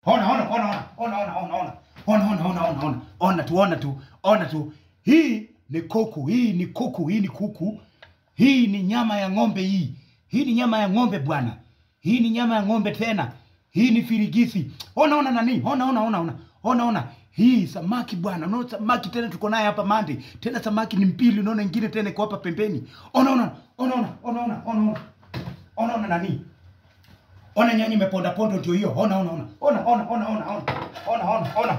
Ona ona ona ona ona ona ona. Ona ona ona ona ona. Ona tu ona tu. Ona tu. Hii ni kuku, hii ni kuku, hii ni kuku. Hii ni nyama ya ng'ombe hii. Hii ni nyama ya ng'ombe bwana. Hii ni nyama ya ng'ombe tena. Hii ni firigisi. Ona ona nani? Ona ona ona ona. Ona ona. Hii samaki bwana. Unaona samaki tena tuko naye hapa mande. Tena samaki ni mbili, unaona ingine tena iko hapa pembeni. Ona ona. Ona ona. Ona ona. Ona ona. Ona ona nani? Ona nyanya imeponda pondo ndio hiyo. Ona ona ona. Ona ona ona ona ona. Ona ona ona.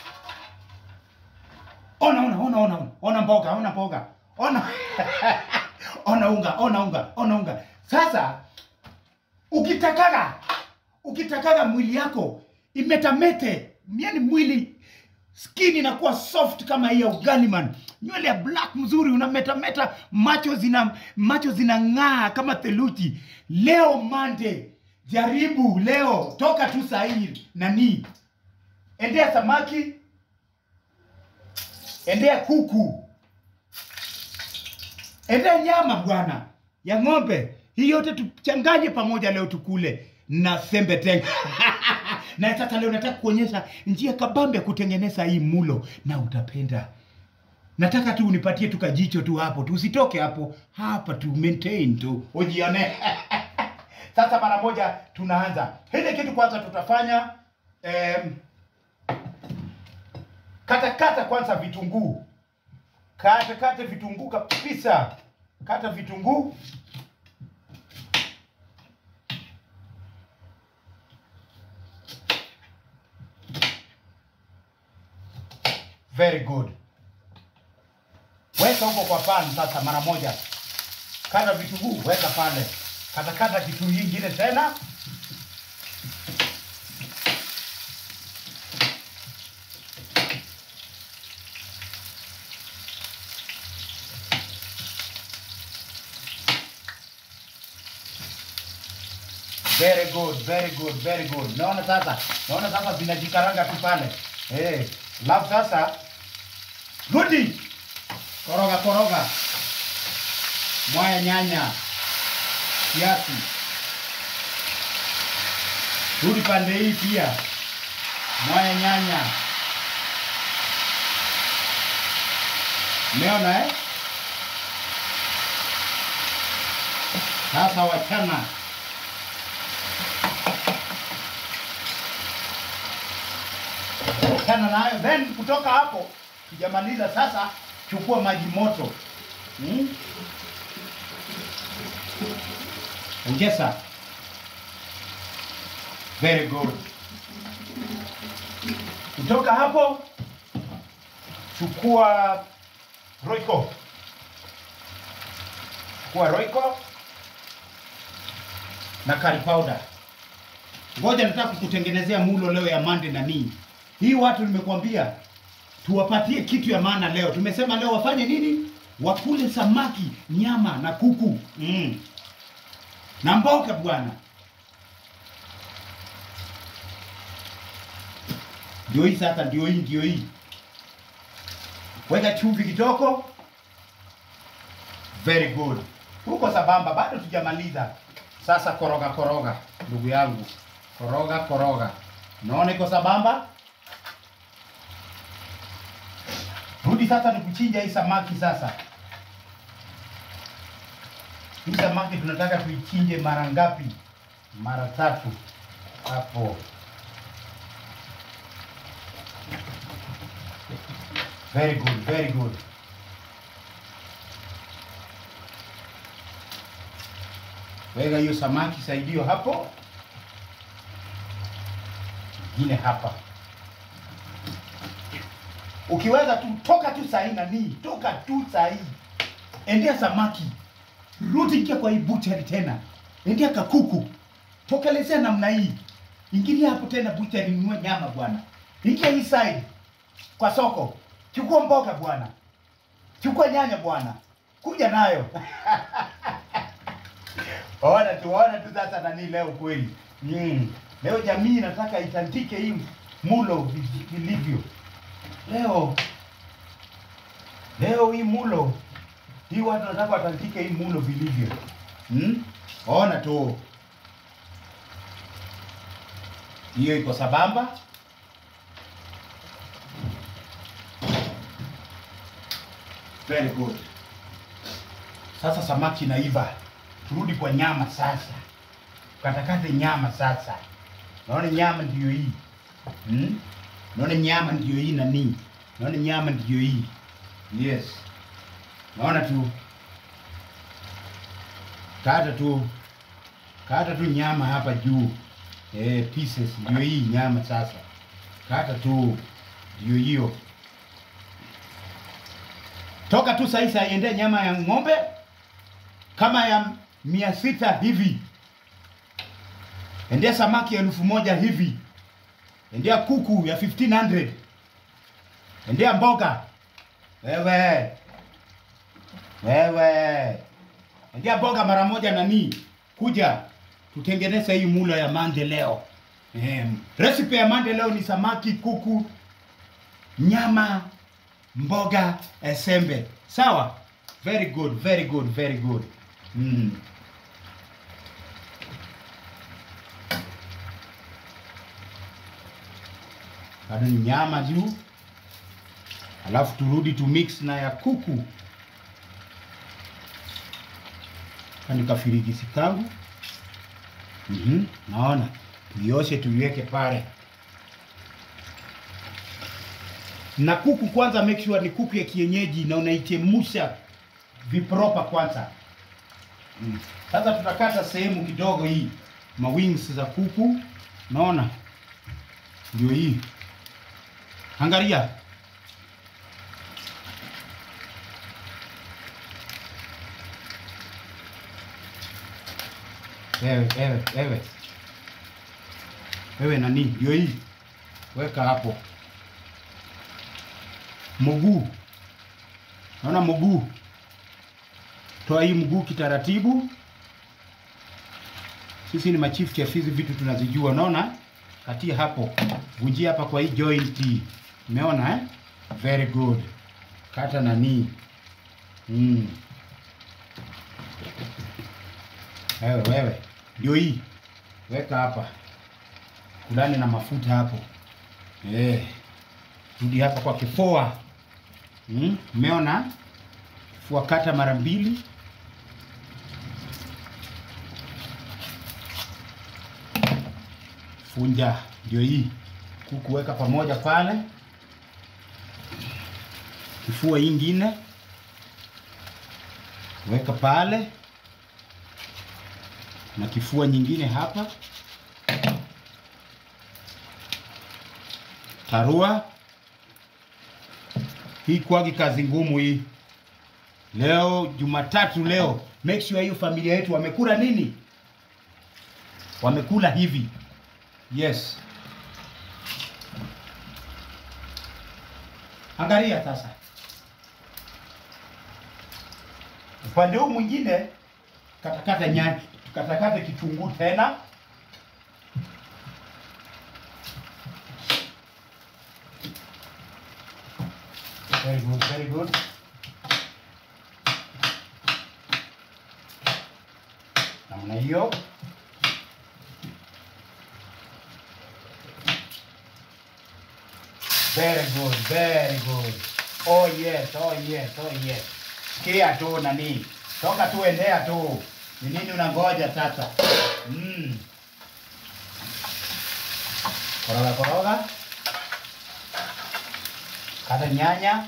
Ona ona ona ona ona. Ona mboga, ona mboga. Ona. ona unga, ona unga, ona unga. Sasa ukitakaga ukitakaga mwili yako imetamete, yani mwili skin inakuwa soft kama hii ya ugali man, nywele ya black mzuri, unametameta, macho zina macho zinang'aa kama theluji. Leo Monday, jaribu leo, toka tu sahii nani, endea samaki, endea kuku, endea nyama bwana ya ng'ombe. Hii yote tuchanganye pamoja leo tukule na sembe tena. na sasa leo nataka kuonyesha njia kabambe ya kutengeneza hii mulo na utapenda. Nataka tu unipatie tu kajicho tu hapo tu, usitoke hapo hapa tu, maintain tu, ujione. Sasa mara moja tunaanza hili kitu. Kwanza tutafanya em, kata kata kwanza vitunguu, kata kata vitunguu kabisa, kata vitunguu Very good. Weka huko kwa pan sasa mara moja. Kata vitunguu, weka pale. Kata kata kitu kingine tena. Very good, very good, very good. Naona sasa, naona sasa zinajikaranga tu pale. Eh, lafu sasa rudi. Koroga koroga. Mwaya nyanya. Kiasi. Rudi pande hii pia. Mwaya nyanya. Umeona eh? Sasa wachana. Wachana nayo. Then kutoka hapo tujamaliza sasa, chukua maji moto hmm? Ongeza. Very good. Kutoka hapo chukua Royco. Chukua Royco na curry powder. Ngoja nataka kukutengenezea mulo leo ya mande na nini. Hii watu nimekuambia tuwapatie kitu ya maana leo. Tumesema leo wafanye nini? Wakule samaki, nyama na kuku mm. na mboga bwana. Ndio hii sasa, ndio hii, ndio hii. Weka chumvi kitoko. Very good. Huko sabamba, bado tujamaliza. Sasa koroga koroga, ndugu yangu, koroga koroga. Naona iko sabamba. Rudi sasa nikuchinja hii samaki sasa. Hii samaki tunataka tuichinje mara ngapi? Mara tatu. Hapo. Very good, very good. Weka hiyo samaki saidio hapo. Ingine hapa. Ukiweza tu toka tu sahi nani, toka tu sahi. Endea samaki. Rudi ingia kwa hii butchery tena. Endea kakuku. Tokelezea namna hii. Ingilia hapo tena butchery nunue nyama bwana. Ingia hii side kwa soko. Chukua mboga bwana. Chukua nyanya bwana. Kuja nayo. Ona tu, ona tu sasa nani leo kweli. Mm. Leo jamii nataka itandike hii mulo vi- vilivyo. Leo leo hii mulo hii watu nataka watandike hii mulo vilivyo. Hmm? Ona tu. hiyo iko sabamba. Very good. Sasa samaki inaiva, turudi kwa nyama sasa. Katakate nyama sasa. Naona nyama ndiyo hii hmm? Naona nyama ndiyo hii nani? Naona nyama ndiyo hii yes. Naona tu kata tu kata tu nyama hapa juu eh, pieces ndio hii nyama sasa. Kata tu ndio hiyo. Toka tu sasa iende nyama ya ng'ombe kama ya mia sita hivi, endea samaki elfu moja hivi, endea kuku ya 1500 endea mboga wewe wewe, endea mboga mara moja nani, kuja tutengeneze hii mula ya mande leo. Eh, recipe ya mande leo ni samaki, kuku, nyama, mboga, esembe. Sawa? Very good, very good, very good. Mm. Bado ni nyama juu, alafu turudi tu mix na ya kuku kanikafirigisi kangu. Mhm, naona tuioshe tuiweke pale na kuku kwanza, make sure ni kuku ya kienyeji na unaichemusha vipropa kwanza. Mm. Sasa tutakata sehemu kidogo hii ma wings za kuku, naona ndio hii. Angalia wewe, wewe, wewe, wewe nani, ndio hii, weka hapo mguu, naona mguu toa hii mguu kitaratibu. Sisi ni machief chef, hizi vitu tunazijua. Unaona, katia hapo, vunjia hapa kwa hii joint hii, umeona eh? Very good, kata nani mm. Wewe wewe, ndio hii, weka hapa, kulani na mafuta hapo eh. Rudi hapa kwa kifua, mm. Umeona kifua, kata mara mbili funja ndio hii kuku weka pamoja pale, kifua ingine weka pale na kifua nyingine hapa, tarua hii. Kwagi kazi ngumu hii leo Jumatatu. Leo make sure hiyo familia yetu wamekula nini, wamekula hivi Yes. Angalia sasa. Upande huu mwingine katakata nyanya, katakata kitunguu tena. Very good, very good. Namna hiyo. Very good, very good. Oh yes, oh yes, oh yes. Sikia tu nani. Toka tu endea tu. Ni nini unangoja sasa? Mm. Koroga koroga. Kata nyanya.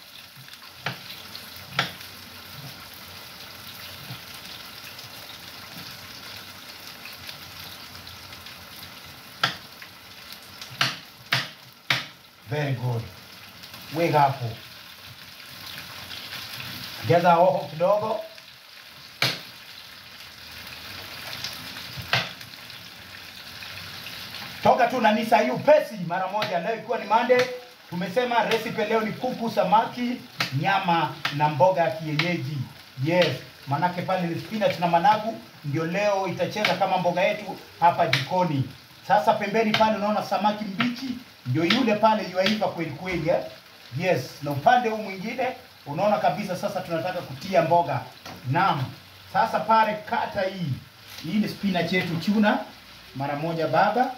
Very good. Weka hapo. Ongeza hoho kidogo. Toka tu nani saa hii upesi mara moja. Leo ikiwa ni Monday, tumesema recipe leo ni kuku, samaki, nyama na mboga ya kienyeji. Yes, manake pale ni spinach na managu ndio leo itacheza kama mboga yetu hapa jikoni. Sasa pembeni pale unaona samaki mbichi ndio yule pale yuaiva kweli kweli eh? Yes, na upande huu mwingine unaona kabisa sasa tunataka kutia mboga. Naam. Sasa pale kata hii. Hii ni spinach yetu chuna mara moja baba.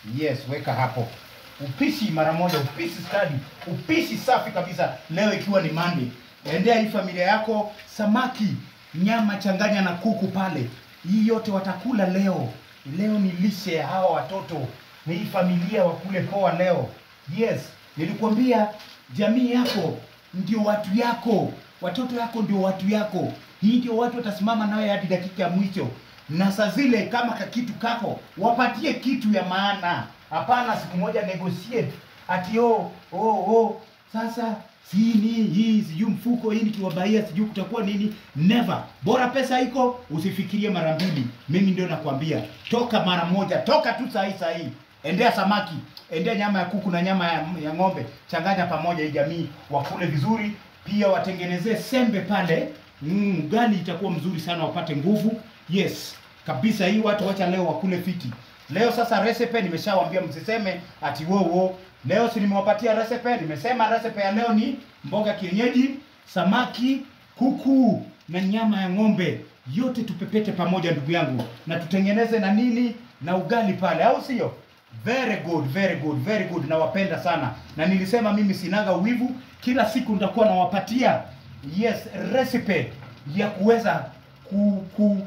Yes, weka hapo. Upishi mara moja, upishi stadi, upishi safi kabisa. Leo ikiwa ni Monday, endea hii familia yako samaki, nyama changanya na kuku pale. Hii yote watakula leo. Leo ni lishe ya hawa watoto, ni hii familia wakule poa leo. Yes, nilikwambia jamii yako ndio watu yako, watoto yako ndio watu yako. Hii ndio watu watasimama nawe hadi dakika ya mwisho na saa zile kama ka kitu kako wapatie kitu ya maana. Hapana siku moja negotiate ati oh, oh, oh, sasa si ni hii sijui mfuko hii nikiwabaia sijui kutakuwa nini. Never, bora pesa iko, usifikirie mara mbili. Mimi ndio nakwambia, toka mara moja, toka tu saa hii saa hii. Endea samaki, endea nyama ya kuku na nyama ya, ya ng'ombe, changanya pamoja, hii jamii wakule vizuri. Pia watengenezee sembe pale Mm, ugali itakuwa mzuri sana wapate nguvu. Yes, kabisa hii watu wacha leo wakule fiti. Leo sasa recipe nimeshawaambia msiseme ati wo wo. Leo si nimewapatia recipe, nimesema recipe ya leo ni mboga kienyeji, samaki, kuku na nyama ya ng'ombe. Yote tupepete pamoja ndugu yangu na tutengeneze na nini na ugali pale au sio? Very good, very good, very good. Nawapenda sana. Na nilisema mimi sinaga uwivu, kila siku nitakuwa nawapatia yes recipe ya kuweza ku, ku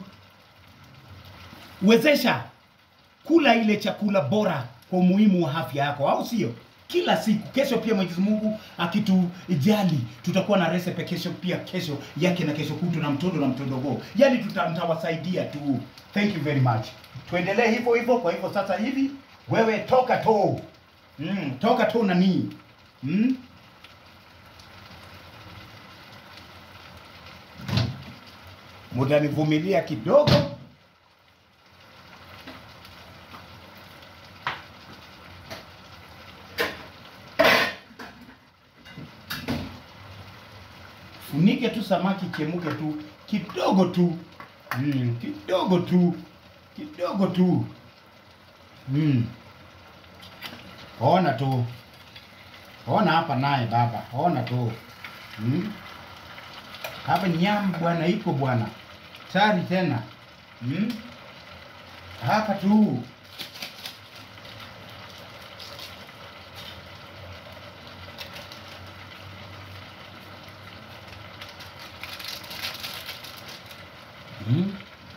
wezesha kula ile chakula bora kwa umuhimu wa afya yako, au sio? Kila siku. Kesho pia Mwenyezi Mungu akitujali, tutakuwa na recipe kesho pia, kesho yake na kesho kutu na mtondo na mtondogo, yani tutawasaidia tu. Thank you very much. Tuendelee hivyo hivyo. Kwa hivyo sasa hivi wewe toka to mm, toka to nani mm? Mutanivumilia kidogo. Funike tu samaki chemuke tu kidogo tu mm, kidogo tu kidogo tu mm. Ona tu, ona hapa naye baba, ona tu mm. Hapa nyama bwana iko bwana tari tena hmm? Hapa tu hmm?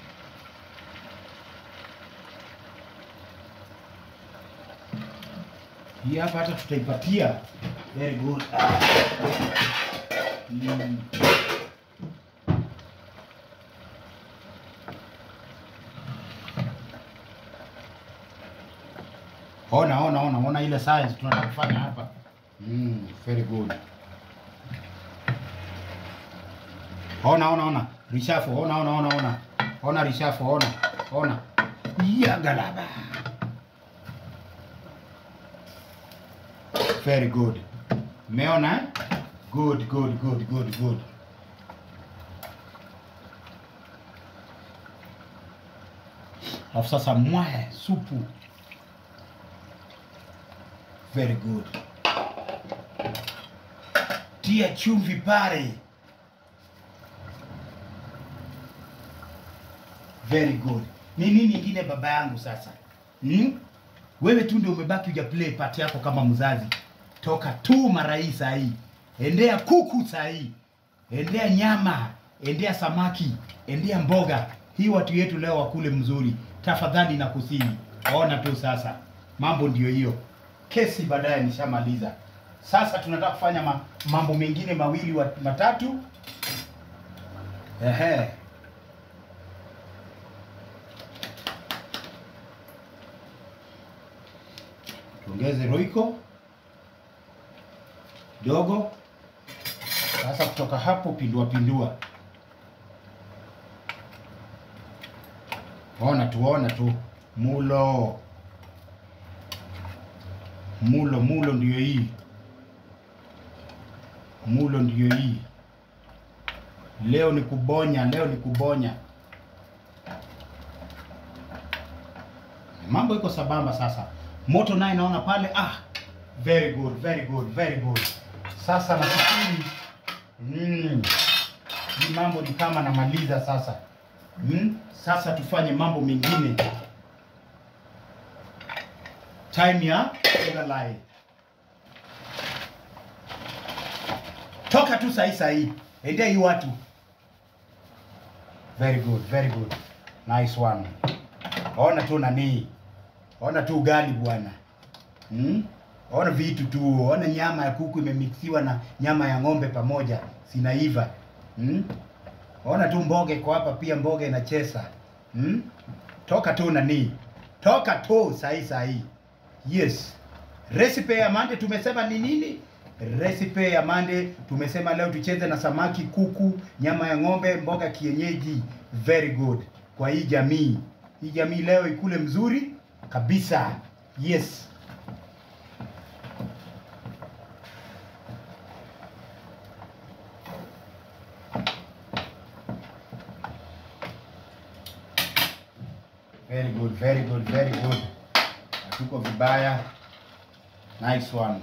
Hii hapa hata tutaipatia very good hmm. Ona, ona, ona, ona ile science tunataka kufanya hapa. Mm, very good. Ona, ona, ona. Rishafu, ona, ona, ona, ona. Ona rishafu, ona. Ona. Ya galaba. Very good. Meona eh? Good, good, good, good, good. Alafu sasa mwae supu. Very good. Tia chumvi pale. Very good. Ni nini ingine baba yangu sasa? Hmm? Wewe tu ndio umebaki uja play part yako kama mzazi. Toka tu mara hii saa hii. Endea kuku saa hii. Endea nyama, endea samaki, endea mboga. Hii watu yetu leo wakule mzuri. Tafadhali na kusini. Ona tu sasa. Mambo ndiyo hiyo kesi baadaye nishamaliza. Sasa tunataka kufanya ma, mambo mengine mawili wa, matatu. Ehe. Tuongeze roiko dogo. Sasa kutoka hapo pindua pindua. Ona tu, ona tu mulo mulo mulo ndiyo hii mulo ndiyo hii leo ni kubonya leo ni kubonya mambo iko sabamba sasa moto naye naona pale ah very good very good very good sasa nafikiri mm, hii mambo ni kama namaliza sasa mm, sasa tufanye mambo mengine time ya Egalai. Toka tu sahi sahi, endea hii watu. Very good, very good, nice one. Ona tu nani, ona tu ugali bwana. Hmm? Ona vitu tu, ona nyama ya kuku imemixiwa na nyama ya ng'ombe pamoja, sinaiva. Hmm? Ona tu mboga iko hapa pia, mboga inachesa. Hmm? Toka tu nani, toka tu sahi sahi. Yes. Recipe ya mande tumesema ni nini? Recipe ya mande tumesema leo tucheze na samaki, kuku, nyama ya ng'ombe, mboga kienyeji. Very good. Kwa hii jamii, hii jamii leo ikule mzuri kabisa. Yes. Very good, very good, very good. Hatuko vibaya. Nice one.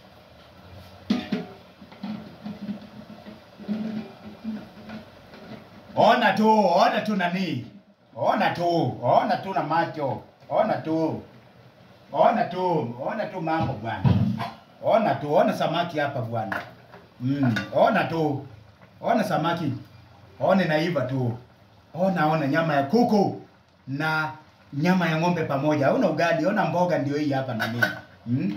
Ona tu, ona tu nani. Ona tu, ona tu na macho. Ona tu. Ona tu, ona tu mambo bwana. Ona tu, ona samaki hapa bwana. Mm, ona tu. Ona samaki. Ona naiva tu. Ona ona nyama ya kuku na nyama ya ng'ombe pamoja. Ona ugali, ona mboga ndio hii hapa na nini. Mm?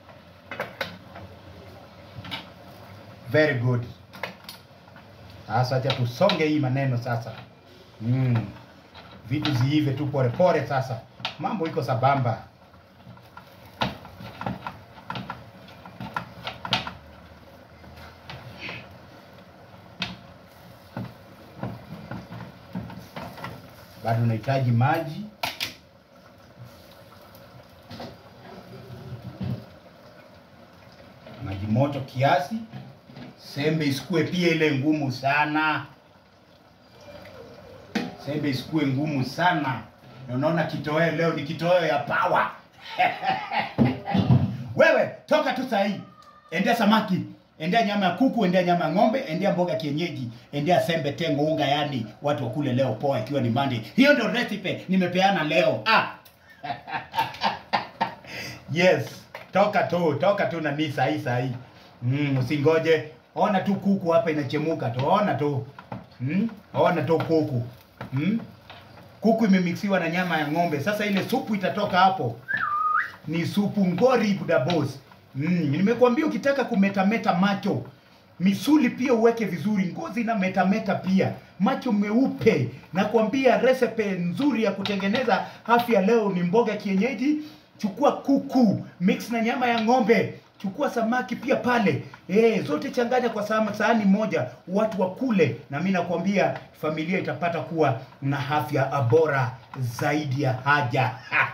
Very good. Sasa acha tusonge hii maneno sasa. Mm. Vitu ziive tu pole pole sasa. Mambo iko sabamba. Bado unahitaji maji. Maji moto kiasi. Sembe isikue pia ile ngumu sana. Sembe isikue ngumu sana. Na unaona kitoweo leo ni kitoweo ya power. Wewe toka tu sahii, endea samaki, endea nyama ya kuku, endea nyama ya ng'ombe, endea mboga kienyeji, endea sembe, tengo, unga, yani watu wakule leo poa, ikiwa ni Monday. Hiyo ndio recipe nimepeana leo. Ah. yes, toka tu, toka tu na mimi sahi sahi. Mm, usingoje. Ona tu kuku hapa inachemuka tu, ona tu. Mm? Ona tu kuku. Mm? Kuku imemixiwa na nyama ya ng'ombe. Sasa ile supu itatoka hapo ni supu ngori buda boss. Mm, nimekuambia ukitaka kumetameta macho misuli pia uweke vizuri, ngozi na metameta pia, macho meupe. Nakwambia recipe nzuri ya kutengeneza afya leo ni mboga kienyeji. Chukua kuku mix na nyama ya ng'ombe, chukua samaki pia pale eh, zote changanya kwa sama- sahani moja, watu wakule, na mimi nakwambia familia itapata kuwa na afya bora zaidi ya haja.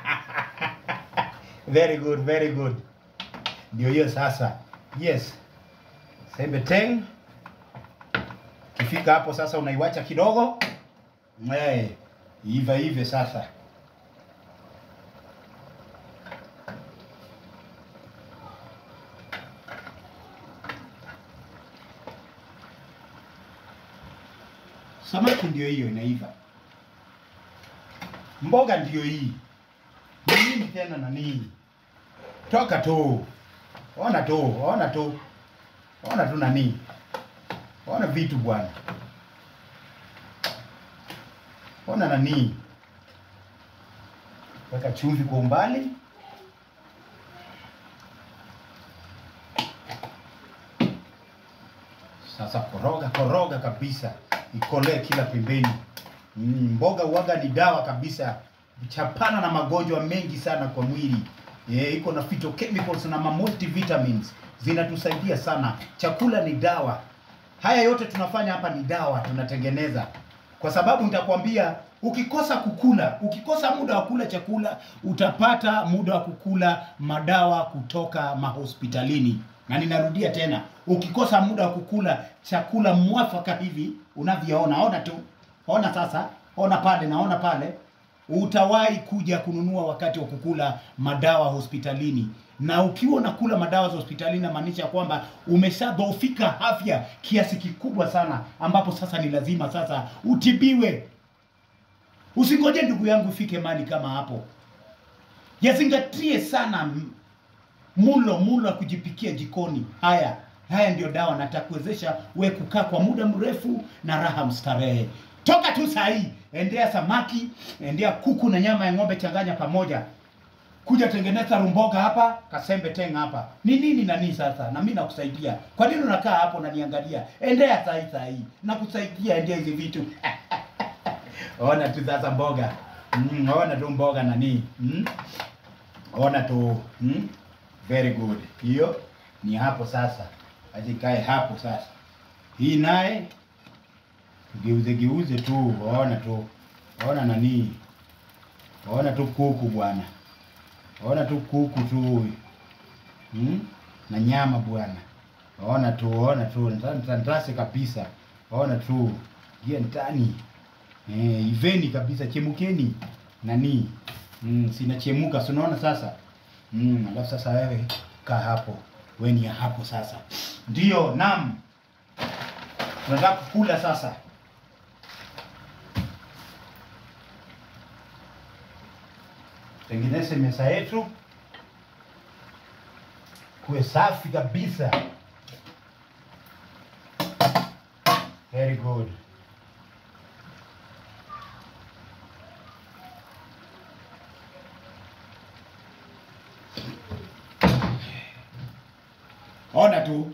very good, very good. Ndio hiyo sasa. Yes. Sembe teng. Kifika hapo sasa unaiwacha kidogo. Eh, iva ive sasa. Samaki ndio hiyo inaiva. Mboga ndio hii. Ni nini tena na nini? Toka tu. Ona tu, ona tu. Ona tu nani. Ona vitu bwana. Ona nani. Weka chumvi kwa umbali. Sasa koroga koroga kabisa, ikolee kila pembeni. Mm, mboga uwaga ni dawa kabisa, chapana na magonjwa mengi sana kwa mwili. Yeah, iko na phytochemicals na ma multivitamins zinatusaidia sana. Chakula ni dawa. Haya yote tunafanya hapa ni dawa tunatengeneza, kwa sababu nitakwambia, ukikosa kukula, ukikosa muda wa kula chakula, utapata muda wa kukula madawa kutoka mahospitalini. Na ninarudia tena, ukikosa muda wa kukula chakula mwafaka hivi unavyoona, ona tu, ona sasa, ona pale, naona pale utawahi kuja kununua wakati wa kukula madawa hospitalini. Na ukiwa unakula madawa za hospitalini, inamaanisha kwamba umeshadhoofika afya kiasi kikubwa sana, ambapo sasa ni lazima sasa utibiwe. Usingoje ndugu yangu ifike mali kama hapo. yazingatie sana m- mulo mulo wa kujipikia jikoni. Haya haya ndio dawa natakuwezesha we kukaa kwa muda mrefu na raha mstarehe. Toka tu saa hii, endea samaki, endea kuku na nyama ya ng'ombe, changanya pamoja kuja tengeneza rumboga hapa kasembe tenga hapa ni nini na nini sasa na mimi nakusaidia kwa nini unakaa hapo unaniangalia endea saa hii saa hii nakusaidia endea hizi vitu ona tu sasa mboga mm, ona tu mboga nani mm? ona tu mm? very good hiyo ni hapo sasa acha ikae hapo sasa hii naye tugeuze geuze tu ona tu ona nani ona tu kuku bwana ona tu kuku tu hmm? na nyama bwana ona tu ona tu ntandase kabisa ona tu gia ndani eh, iveni kabisa chemukeni nani mm, sinachemuka si unaona sasa mm, alafu sasa wewe kaa hapo we ni ya hapo sasa ndio nam tunataka kukula sasa tengeneze meza yetu kuwe safi kabisa. Very good. Ona tu,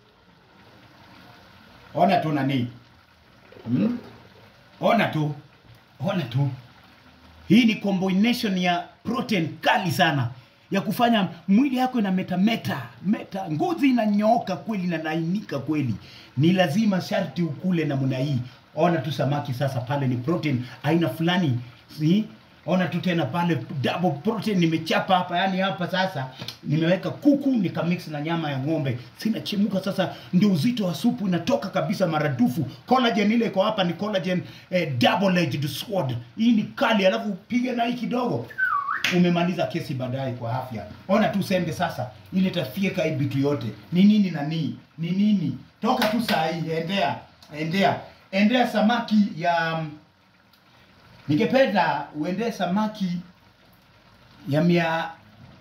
ona tu nani, hmm? Ona tu, ona tu hii ni combination ya protein kali sana ya kufanya mwili yako ina meta meta meta, ngozi inanyooka kweli na nainika kweli. Ni lazima sharti ukule namna hii. Ona tu samaki sasa, pale ni protein aina fulani, si ona tu tena pale double protein nimechapa hapa, yani hapa sasa nimeweka kuku nikamix na nyama ya ng'ombe, sinachemuka sasa, ndio uzito wa supu inatoka kabisa maradufu. Collagen ile iko hapa ni collagen eh, double edged sword. Hii ni kali, alafu upige na hii kidogo umemaliza kesi baadaye kwa afya. Ona tu sembe sasa, ile tafieka hii bitu yote ni nini na nini ni nini. Toka tu saa hii, endea endea endea samaki ya ningependa uendee samaki ya mia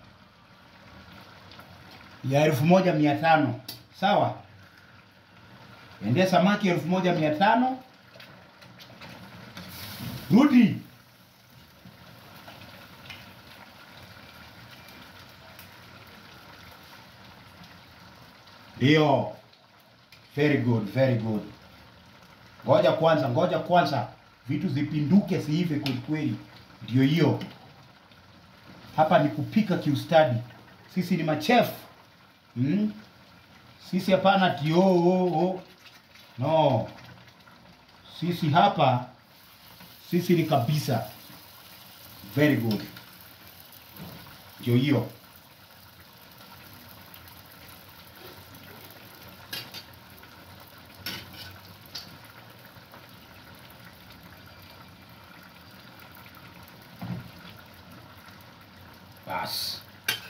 ya elfu moja mia tano sawa endea samaki elfu moja mia tano rudi ndio very good very good ngoja kwanza ngoja kwanza vitu zipinduke siive kweli kweli ndio hiyo hapa ni kupika kiustadi sisi ni machefu hmm? sisi hapana ti oh, oh, oh. no sisi hapa sisi ni kabisa very good ndio hiyo basi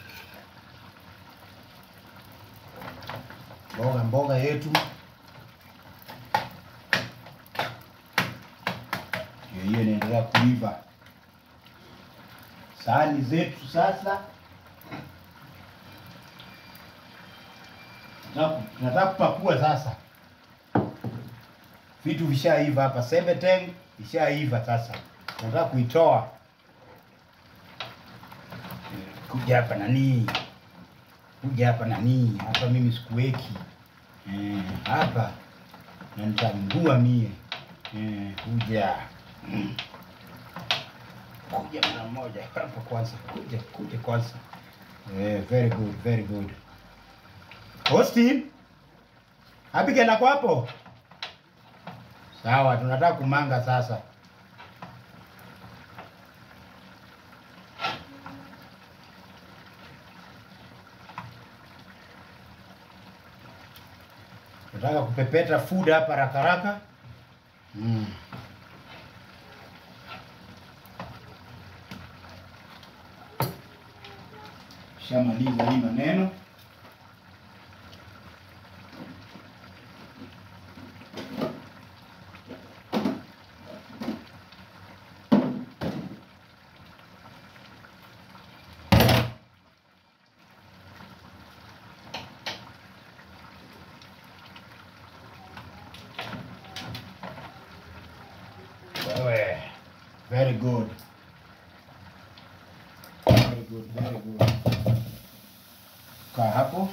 mboga mboga yetu ndio hiyo inaendelea kuiva sahani zetu sasa tunataka- tunataka kupakua sasa vitu vishaiva hapa sebeteng ishaiva sasa tunataka kuitoa kuja hapa nani kuja hapa nani hapa mimi sikuweki eh, hapa na nitambua mie eh, kuja Mm. kuja mara moja hapa kwanza kuja kuja kwanza eh, very good very good Austin Abigail ako hapo sawa tunataka kumanga sasa nataka kupepeta food hapa haraka haraka mm. shamaliza hii maneno Very good. Very good, very good. Kaa hapo.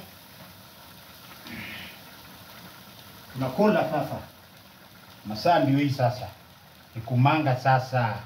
Tunakula sasa. Masaa ndio hii sasa. Ni kumanga sasa.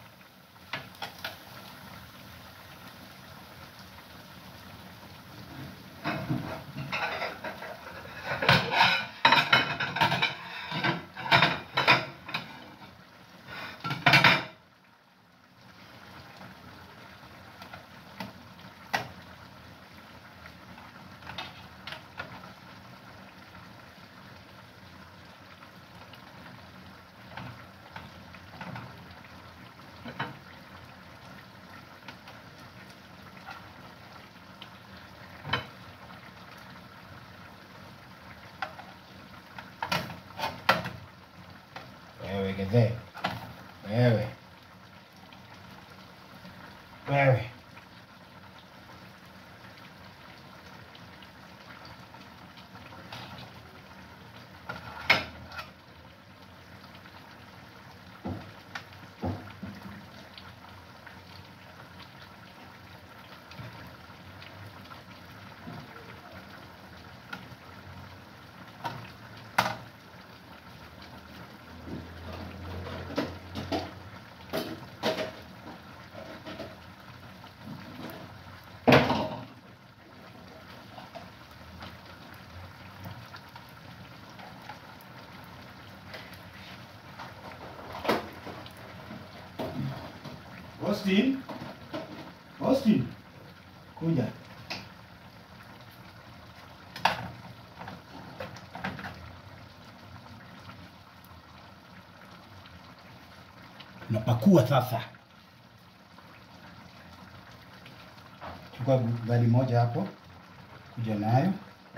Wewe gedhe. Wewe. Wewe. Austin. Austin. Kuja. Napakua sasa. Chukua gari moja hapo. Kuja nayo.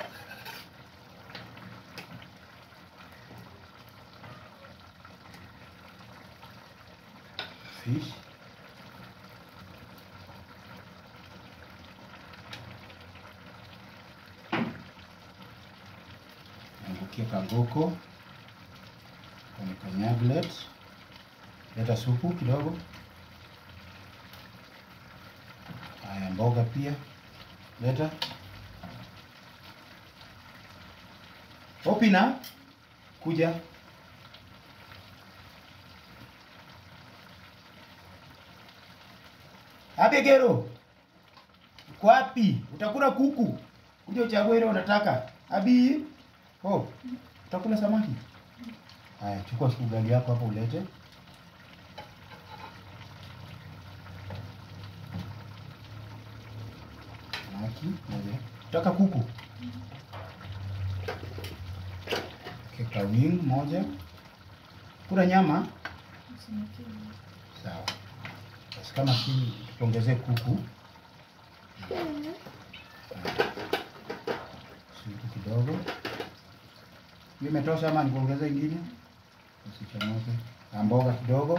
Fish. Angukia kangoko kwenye kanyaglet. Leta supu kidogo. Haya, mboga pia leta. Opina, kuja. Abegero, uko wapi? Utakula kuku? Kuja uchague ile unataka. Abi, oh, utakula samaki? Haya, chukua ugali yako hapo ulete. Samaki moja. Utaka kuku? Keka wing moja. Kula nyama? Sawa. Basi kama si tuongezee kuku. Supu kidogo. Hiyo imetosha ama nikuongeze ingine? Usichomoke. Na mboga kidogo.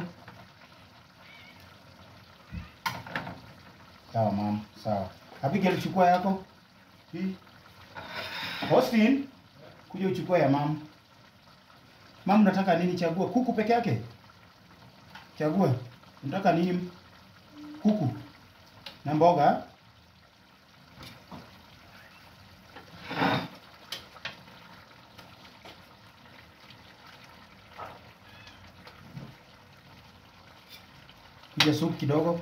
Sawa mama, sawa. Abigail chukua yako. Hii. Austin, kuja uchukue ya mama. Mama unataka nini chagua? Kuku peke yake? Chagua. Unataka nini? Kuku. Na mboga? Kuja supu kidogo.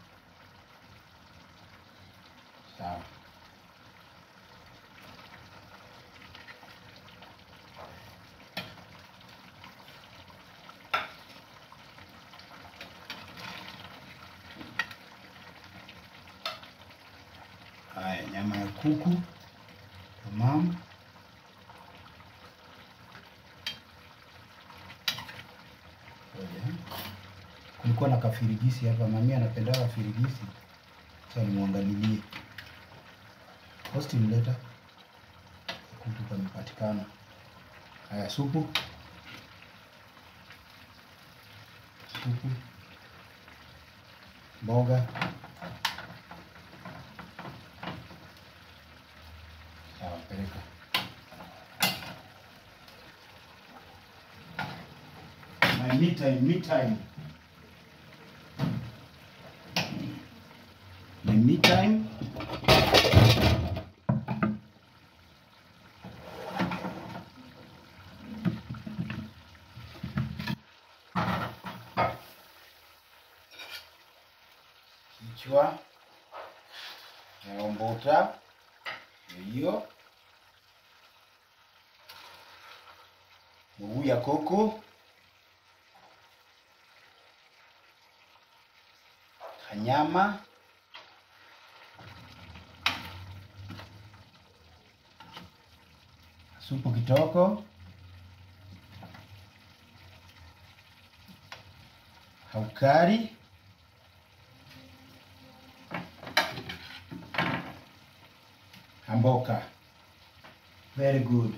Sawa. Haya, nyama ya kuku tamam. Ngoja. Kulikuwa na kafirigisi hapa, mami anapenda kafirigisi. Sasa nimwangalilie. Austin leta kuku kamepatikana. Haya, supu supu, mboga sawa, peleka. My me time, me time. time. Kichwa naombuta hiyo mguu ya kuku kanyama supu kitoko haukari Hamboka. Very good.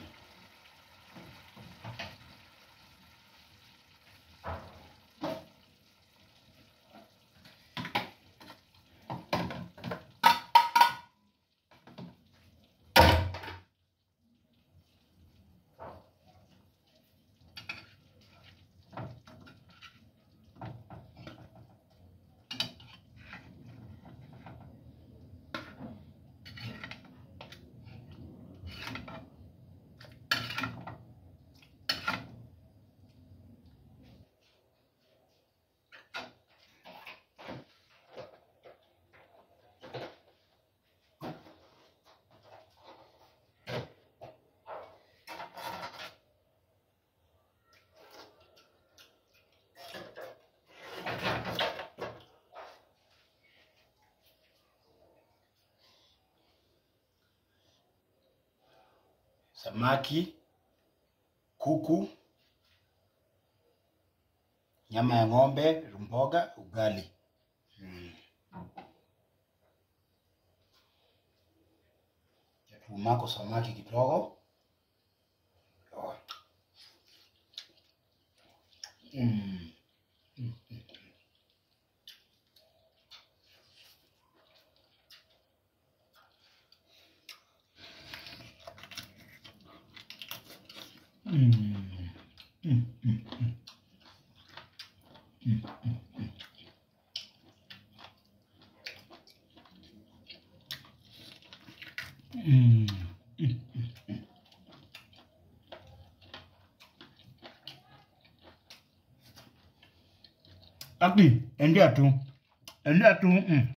Samaki, kuku, nyama ya ng'ombe, mboga, ugali. Mm. Umako samaki kidogo. Oh. Mm. Mm. Mm, mm, mm. Mm, mm, mm. Mm, mm, mm, mm. Aki, endea tu, endea tu. Mm.